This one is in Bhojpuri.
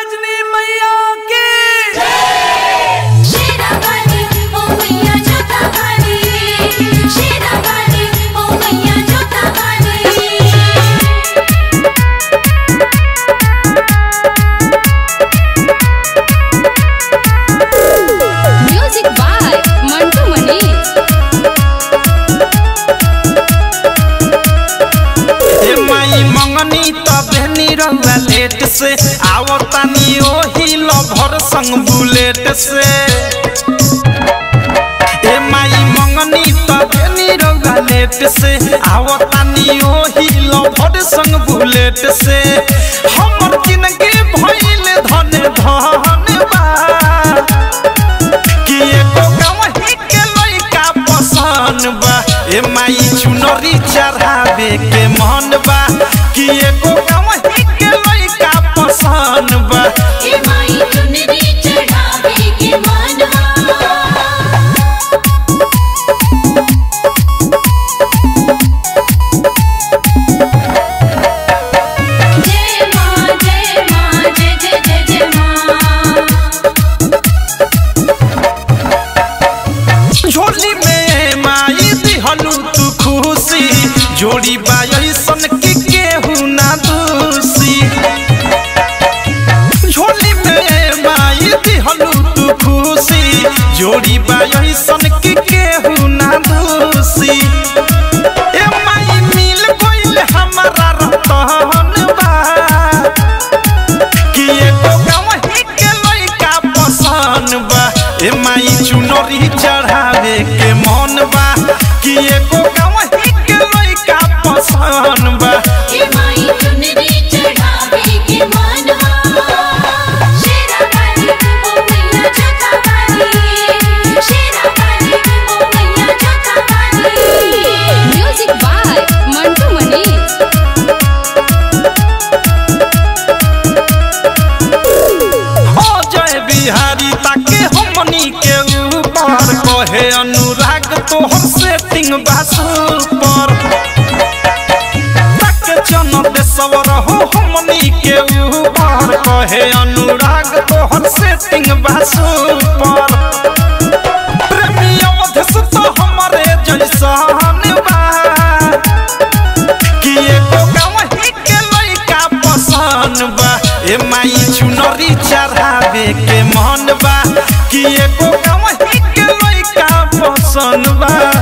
बजनी मैया की शेरावाली ओ मैया जोतावाली शेरावाली ओ मैया जोतावाली म्यूजिक बाय मंटू मनीष ए माई मंगनी तबेनी रहुआ लेट से आवतानी ओही लभर संग बुलेट से ए माई मंगनी तबेनी रहुआ लेट से आवतानी ओही लभर संग बुलेट से हमर जिंदगी भइल धन धन बा कि एको गवही के लइका पसंद बा ए माई चुनरी चढ़ावे के मन बा कि एको गवही के लइका पसंद बा ए माई चुनरी चढ़ावे के मनवा जय मां जय मां जय जय जय जय मां झोली में माई दिहलू तू खुशी जोड़ी बाई सन के केहू ना दूसी झोली में माई दिहलू तू खुशी जोड़ी बाई सन के केहू ना दूसी ए माई मिल गइल हमारा रतन बा कि एको गवही के लइका पसंद बा ए माई चुनरी चढ़ावे के मन बा कि एको गवही के लइका पसंद बा ए माई चुनरी चढ़ावे के मनवा शेरावाली ओ मैया जोतावाली शेरावाली ओ मैया जोतावाली म्यूजिक बाय मंटू मनीष ओ जय बिहारी ताके हमनी के ऊपर कहे अनुराग तोहर सेटिंग बासु पर ताके जन देशवर हो हमनी के ऊपर कहे अनुराग तोहर सेटिंग बासु पर प्रेमी अवधेश तो हमरे जैसन बा कि एको गवही के लइका पसंद बा ए माई चुनरी चढ़ावे के मन बा कि एको गवही के लइका पसंद बा